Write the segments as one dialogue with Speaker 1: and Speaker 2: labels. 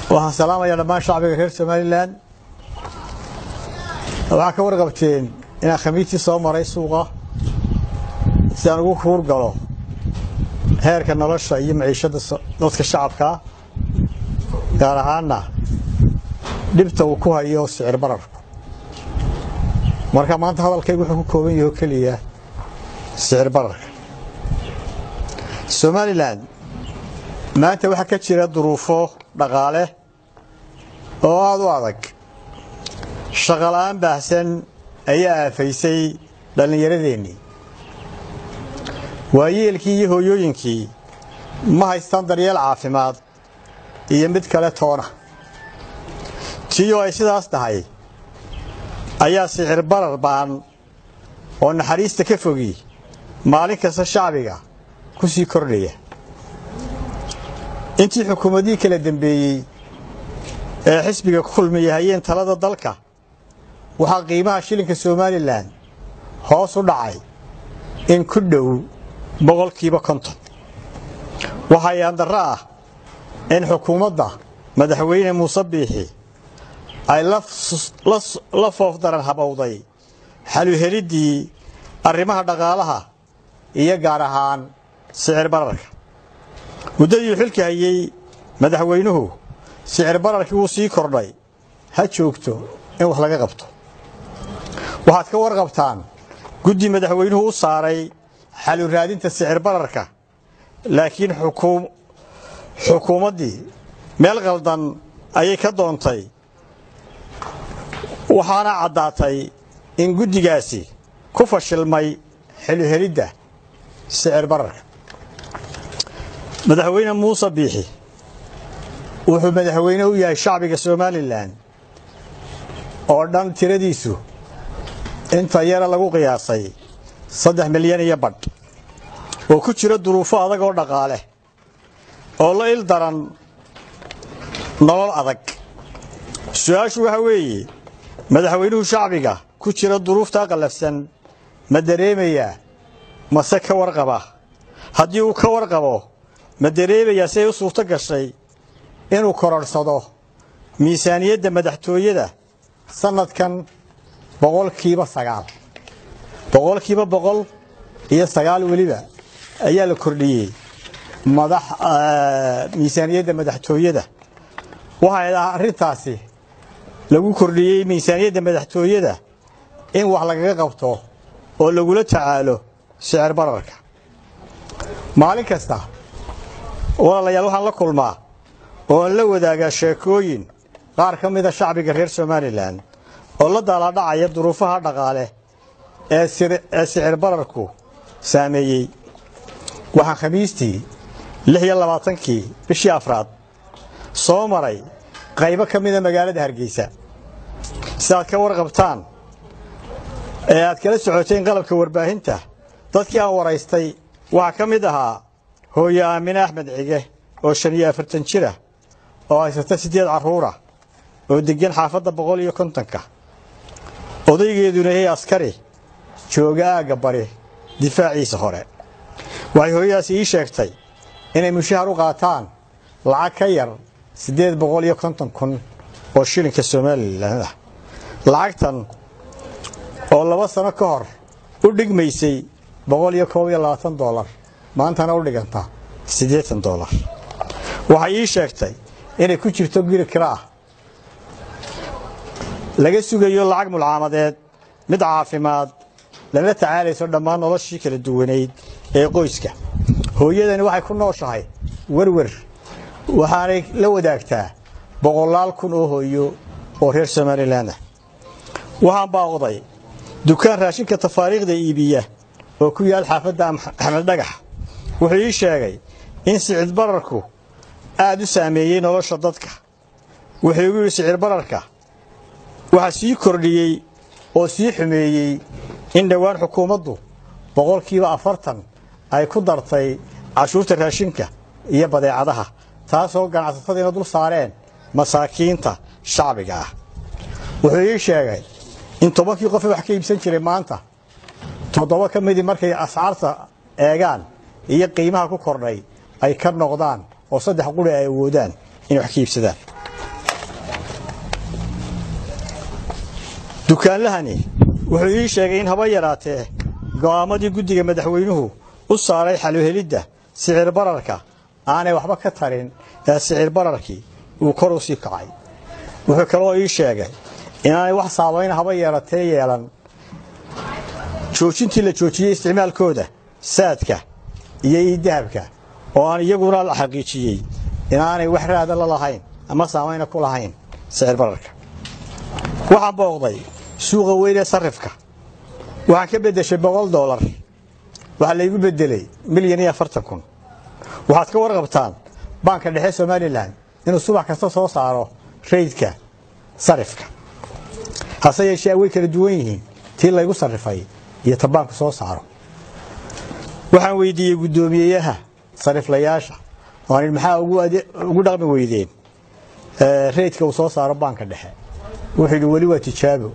Speaker 1: waxaan salaamayaa dhammaan shacbiga reer somalilan waxaa ka warqabteen inaan khamiistii soo maray suuqa si aan ugu kuur galo heerka nolosha iyo maciishadda dadka shacabkaa gaar ahaanna dhibta uu ku hayo sicir bararku marka maanta hadalkaygu wuxuu ku kooban yaho keliya sicir bararka somalilan maanta waxaa ka jira duruufo dhaqaale oo aada u adag shaqola'aan baahsan ayaa aafaysay dhallinyaradeenii waayeelkii iyo hooyooyinkii ma haystaan daryeel caafimaad iyo mid kale toona tiiyoo ay sidaas tahay ayaa sicir barar baan oo naxariista ka fogi maalin kasta shacbiga ku sii kordhaya intii xukuumadihii kala dembeeyey ee xisbiga ku kulmiya hayeen talada dalka waxaa qiimaha shilinka somalilan hoos u dhacay in ku dhow boqolkiiba konton waxaa yaandarro ah in xukuumadda madaxweyne muuse biixi ay la foofdaran habowday xaluheliddii arrimaha dhaqaalaha iyo gaar ahaan sicir bararka muddadii xilka hayey madaxweynuhu sicir bararkii wuu sii kordhay ha joogto in wax laga qabto waxaad ka warqabtaan guddi madaxweynuhu u saaray xalu raadinta sicir bararka laakiin xukuumaddii meel qaldan ayay ka doontay waxaana caddaatay in guddigaasi ku fashilmay xeluhelidda sicir bararka madaxweyne muuse biixi wuxuu madaxweyne u yahay shacbiga somalilan oo dhan tiradiisu inta yara lagu qiyaasay saddex milyan iyo badh oo ku jira duruufo adag oo dhaqaale oo la il daran nolol adag su-aashu waxa weeye madaxweynuhu shacbiga ku jira duruuftaa qallafsan ma dareemayaa mase ka warqaba haddii uu ka warqabo ma dareemayaa si ay u suurto gashay inuu kororhsado miisaaniyadda madaxtooyada sannadkan boqolkiiba sagaal boqolkiiba boqol iyo sagaal weliba ayaa la kordhiyey madax miisaaniyadda madaxtooyada waxay dhaha arrintaasi lagu kordhiyey miisaaniyadda madaxtooyada in wax lagaga qabto oo lagula tacaalo sicir bararka maalin kasta walaalayaal waxaan la kulmaa oo aan la wadaagaa sheekooyin qaar ka mida shacbiga reer somalilan oo la daalaadhacaya duruufaha dhaqaale ee sicir bararku saameeyey waxaan khamiistii lix iyo labaatankii bishii afraad soo maray qaybo ka mida magaalada hargeysa si aad ka warqabtaan ee aad kala socoteen qalabka warbaahinta dadkii aan waraystay waxaa ka mid ahaa hooye aamine axmed cige oo shan iyo afartan jira oo haysata siddeed carruura oo deggan xaafadda boqol iyo kontonka odaygeeduna yahay askari jooga aagga bari difaaciisa hore waxay hooyadaasi ii sheegtay inay mushahar u qaataan lacag ka yar siddeed boqol iyo konton kun oo shilinka somalilan ah lacagtan oo laba sano ka hor u dhigmaysay boqol iyo koob iyo labaatan doolar maantana u dhiganta siddeetan doolar waxay ii sheegtay inay ku jirto guri kira ah laga sugayo lacag mulcaamadeed mid caafimaad lala tacaalayso dhammaan noloshii kala duwanayd ee qoyska hooyadani waxay ku nooshahay werwer waxaanay la wadaagtaa boqolaal kun oo hooyo oo reer somalilan ah waxaan baaqday dukaan raashinka tafaariikhda iibiya oo ku yaal xaafadda axmed dhagax wuxuu ii sheegay in sicir bararku aad u saameeyey nolosha dadka wuxuu igu yidhi sicir bararka waxaa sii kordhiyey oo sii xumeeyey in dhowaan xukuumaddu boqolkiiba afartan ay ku dartay cashuurta raashinka iyo badeecadaha taasoo ganacsatadiina dul saareen masaakiinta shacbiga ah wuxuu ii sheegay in tobankii qofe wax ka iibsan jiray maanta toddoba ka midii markay ascaarta eegaan iyo qiimaha ku kordhay ay ka noqdaan oo saddex quri ay awoodaan inay wax ka iibsadaan dukaanlahani wuxuu ii sheegay in haba yaraatee go'aamadii guddiga madaxweynuhu u saaray xaluhelidda sicir bararka aanay waxba ka tarin ee sicir bararkii uu kor u sii kacay wuxuu kaloo ii sheegay inaanay wax saabayn haba yeeratee yeelan joojintii la joojiyey isticmaalkooda saadka iyo iidahabka oo aan iyaguna la xaqiijiyey inaanay wax raada la lahayn ama saamayna ku lahayn sicir bararka waxaan booqday suuqa weyn ee sarifka waxaan ka beddeshay boqol doolar waxaa laygu beddelay milyan iyo afartan kun waxaad ka warqabtaan baanka dhexe somalilan inuu subax kasta soo saaro raydka sarifka hase yeeshee way kala duwan yihiin tii laygu sarrifay iyo ta baanku soo saaro waxaan weydiiyey guddoomiyeyaha sariflayaasha ooan maxaa ugu dhaqmi weydeen raydka uu soo saaro baanka dhexe wuxuu yidhi weli waa tijaabo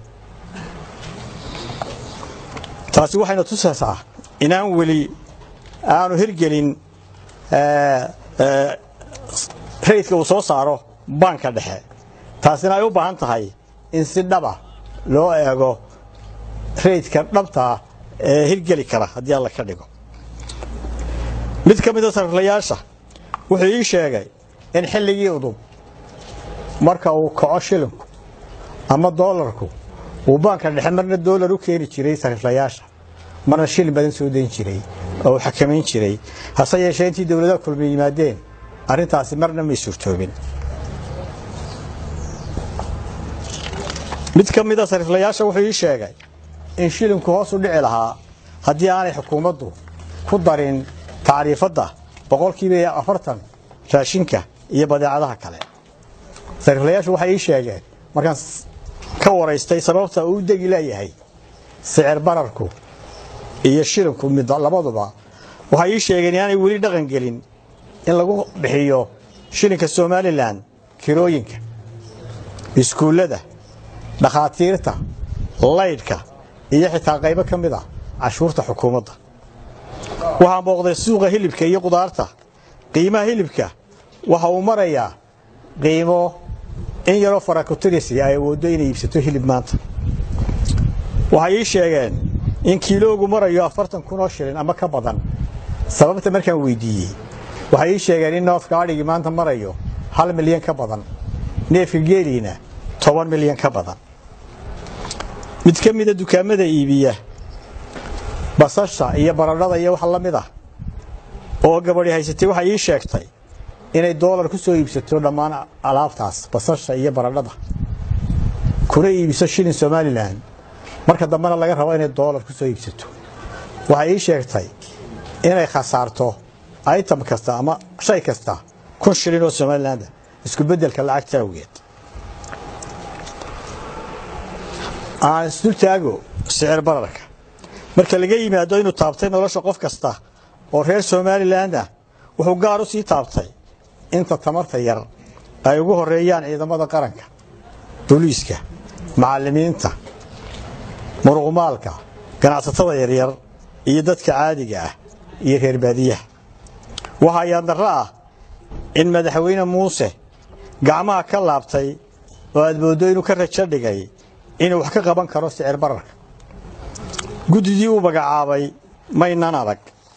Speaker 1: taasi waxayna tusaysaa inaan weli aanu hirgelin raydka uu soo saaro baanka dhexe taasina ay u baahan tahay in si dhaba loo eego raydka dhabtaa ee hirgeli kara haddii alla ka dhigo mid ka mida sariflayaasha wuxuu ii sheegay in xilligii udub marka uu kaco shilinku ama doolarku uu baanka dhexe marna doolar u keeni jiray sariflayaasha marna shilin badan soo dayn jiray oo uu xakamayn jiray hase yeeshee intii dowladaha kulmi yimaadeen arrintaasi marna may suurtoobin mid ka mida sariflayaasha wuxuu ii sheegay in shilinku hoos u dhici lahaa haddii aanay xukuumaddu ku darin tacriifadda boqolkiiba afartan raashinka iyo badeecadaha kale sariflayaashu waxay ii sheegeen markaan ka waraystay sababta uu u degi leeyahay sicir bararku iyo shilinku mid labaduba waxay ii sheegeen inaanay weli dhaqan gelin in lagu bixiyo shilinka somalilan kirooyinka iskuullada dhakhaatiirta laydhka iyo xitaa qaybo ka mid a cashuurta xukuumadda waxaan booqday suuqa hilibka iyo qudaarta qiimaha hilibka waxa uu marayaa qiimo in yaroo farakutirisi ay awooddo inay iibsato hilib maanta waxay ii sheegeen in kiiloogu marayo afartan kun oo shilin ama ka badan sababta markaan weydiiyey waxay ii sheegeen in noofka adhigii maanta marayo hal milyan ka badan neefka geeliina toban milyan ka badan mid ka mida dukaamada iibiya basasha iyo baradhada iyo wax la mid ah oo gabadhi haysatay waxay ii sheegtay inay doolar ku soo iibsato dhammaan alaabtaas basasha iyo baradhada kuna iibiso shilin somalilan marka dambena laga rabo inay doolar ku soo iibsato waxay ii sheegtay inay khasaarto item kasta ama shay kasta kun shilin oo somaliland isku beddelka lacagta awgeed aan isdul taago sicir bararka marka laga yimaado inuu taabtay nolosha qof kasta oo reer somaliland ah wuxuu gaar u sii taabtay inta tamarta yar ay ugu horeeyaan ciidamada qaranka booliiska macallimiinta muruqmaalka ganacsatada yaryar iyo dadka caadiga ah iyo reer baadiyaha waxaa yaandarro ah in madaxweyne muuse gacmaha ka laabtay oo aad mooddo inuu ka rajo dhigay inuu wax ka qaban karo sicir bararka guddidii uu magacaabay maynan adag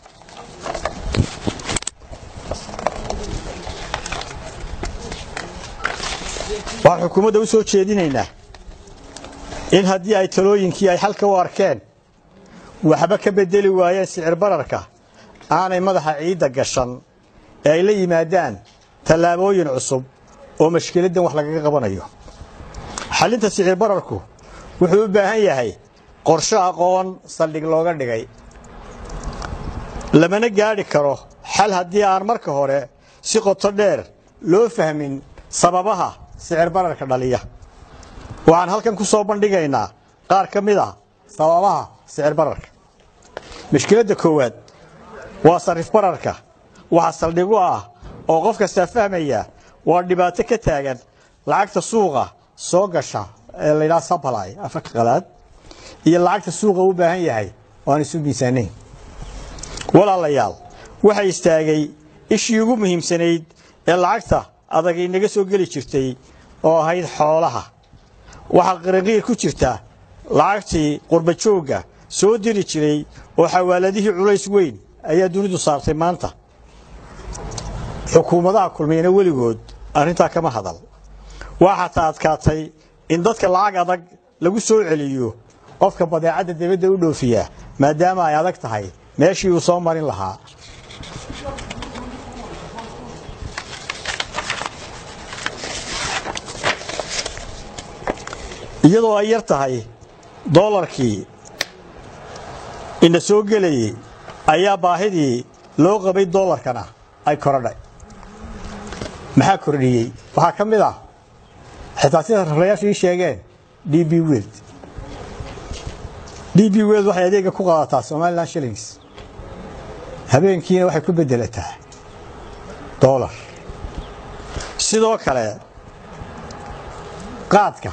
Speaker 1: waxaan xukuumadda u soo jeedinaynaa in haddii ay talooyinkii ay xalka u arkeen waxba ka beddeli waayeen sicir bararka aanay madaxa ciidda gashan ee ay la yimaadaan tallaabooyin cusub oo mashkiladdan wax lagaga qabanayo xallinta sicir bararku wuxuu u baahan yahay qorshe aqoon saldhig looga dhigay lamana gaadhi karo xal haddii aan marka hore si qoto dheer loo fahmin sababaha sicir bararka dhaliya waxaan halkan ku soo bandhigaynaa qaar ka mid ah sababaha sicir bararka mashkiladda koowaad waa sarif bararka waxa saldhigu ah oo qof kastaa fahmaya waa dhibaato ka taagan lacagta suuqa soo gasha ee laydhaha sably afka qalaad iyo lacagta suuqa u baahan yahay oo aan isu miisaanayn walaalayaal waxa istaagay ishii ugu muhiimsanayd ee lacagta adag inaga soo geli jirtay oo ahayd xoolaha waxaa qiriqiir ku jirta lacagtii qurbajoogga soo diri jiray oo xawaaladihii culays weyn ayaa dunidu saartay maanta xukuumadaha kulmiyana weligood arrintaa kama hadal waa xataa adkaatay in dadka lacag adag lagu soo celiyo qofka badeecadda dibadda u dhoofiya maadaama ay adag tahay meeshii uu soo marin lahaa iyadoo ay yar tahay doolarkii ina soo gelayey ayaa baahidii loo qabay doolarkana ay korodhay maxaa kordhiyey waxaa ka mid ah xitaa sida rarayaashu ii sheegeen d b weld d b weld waxay adeega ku qaadataa somalilan shillings habeenkiina waxay ku bedelataa doolar sidoo kale qaadka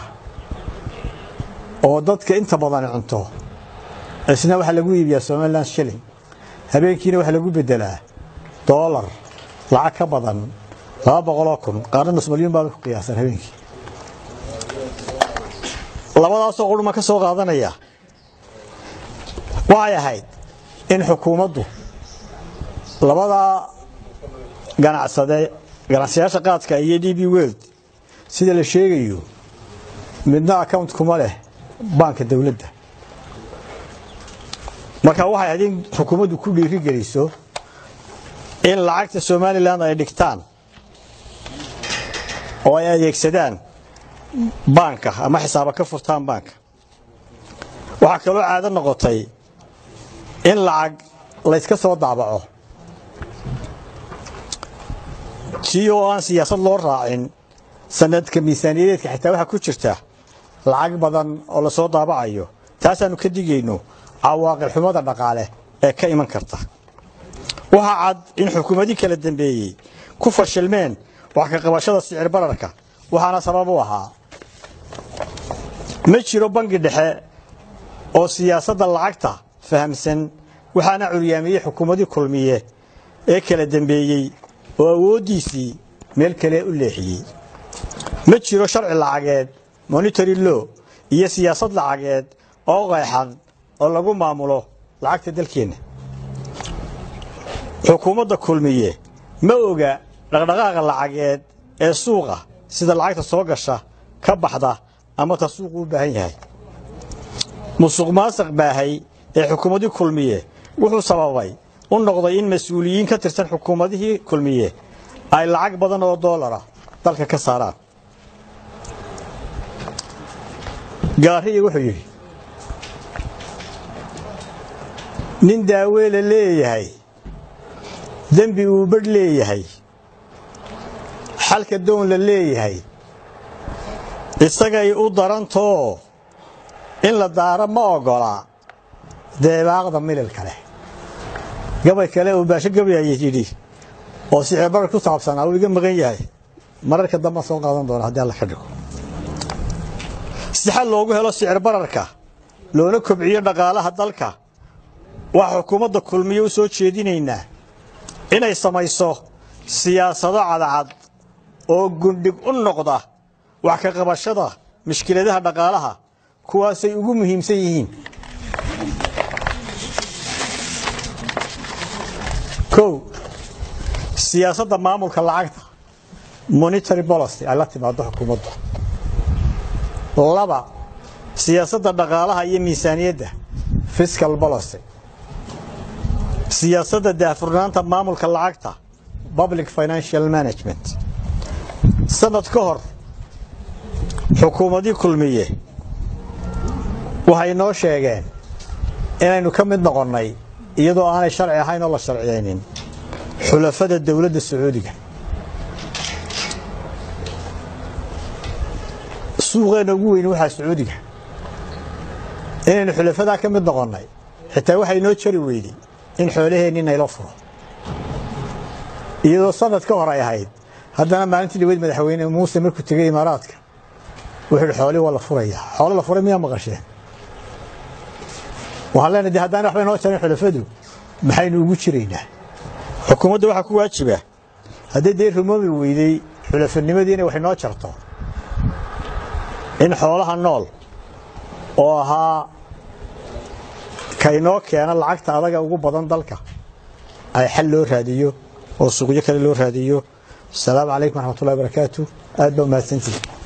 Speaker 1: oo dadka inta badan cunto isna waxaa lagu iibiyaa somalilan shilling habeenkiina waxaa lagu bedelaa doolar lacag ka badan laba boqoloo kun qaarna nus malyuun baaba ku qiyaasan habeenkii labadaasoo quruma ka soo qaadanaya waxay ahayd in xukuumaddu labadaa ganacsade ganacsayaasha qaadka iyo d b weld sida la sheegayo midna account kuma leh baanka dawladda marka waxay ahayd in xukuumaddu ku dhiiri geliso in lacagta somalilan ay dhigtaan oo ay adeegsadaan baanka ama xisaaba ka furtaan baanka waxaa kaloo caado noqotay in lacag layska soo daabaco tii oo aan siyaasad loo raacin sanadka miisaaniyadeedka xitaa waxaa ku jirta lacag badan oo lasoo daabacayo taasaannu ka digayno cawaaqil xumada dhaqaale ee ka iman karta waxaa cad in xukuumadii kala dambeeyey ku fashilmeen wax ka qabashada sicir bararka waxaana sabab u ahaa ma jiro bangi dhexe oo siyaasadda lacagta fahamsan waxaana curyaamiyey xukuumadii kulmiye ee kala dambeeyey oo awooddiisii meel kale u leexiyey ma jiro sharci lacageed monitary law iyo siyaasad lacageed oo qeexan oo lagu maamulo lacagta dalkeenna xukuumadda kulmiye ma oga dhaqdhaqaaqa lacageed ee suuqa sida lacagta soo gasha ka baxda ama ta suuqu u baahan yahay musuq maasaq baahay ee xukuumadii kulmiye wuxuu sababay u noqday in mas-uuliyiin ka tirsan xukuumadihii kulmiye ay lacag badan oo doolara dalka ka saaraan gaariya wuxuu yidhi nin daaweela leeyahay dembi uu badh leeyahay xalka doon la leeyahay isagay u darantoo in la daaro ma oggola deebaaqda mililka leh gabay kale uu baasho gabayay yidhi oo sicirbarar ku saabsanaa uu iga maqan yahay mararka dambaan soo qaadan doona haddii alla ka dhigo si xal loogu helo sicir bararka loona kobciyo dhaqaalaha dalka waxaa xukuumadda kulmiye u soo jeedinaynaa inay samayso siyaasado cadcad oo gundhig u noqda wax ka qabashada mushkiladaha dhaqaalaha kuwaasay ugu muhiimsan yihiin kow siyaasadda maamulka lacagta monitary policy ay la timaado xukuumaddu laba siyaasadda dhaqaalaha iyo miisaaniyadda fiscal policy siyaasadda daahfurnaanta maamulka lacagta public financial management sanad ka hor xukuumadii kulmiye waxay noo sheegeen inaynu ka mid noqonnay iyadoo aanay sharci ahayn oo la sharciyaynin xulafada dowladda sacuudiga suuqeenna ugu weyn waxaa sacuudiga inaynu xulafadaa ka mid noqonnay xitaa waxay noo jari weyday in xoolaheenni naylo furo iyadoo sanad ka hor ay ahayd haddana maalintii dhaweyd madaxweyne muuse markuu tegey imaaraadka wuxuu ihi xoolii waa la furayaa xoolo la furay miyaa maqasheen waxaan leenahay de haddaan waxba inoo jarin xulafadu maxaynu ugu jiraynaa xukuumadda waxaa ku waajiba haddii dee rumoobi weydey xulafanimadii inay wax inoo jarto in xoolaha nool oo ahaa kaynoo keena lacagta adaga ugu badan dalka ay xal loo raadiyo oo suuqyo kale loo raadiyo asalaamu calaykum waraxmatullahi barakaatu aad baa umahadsantihi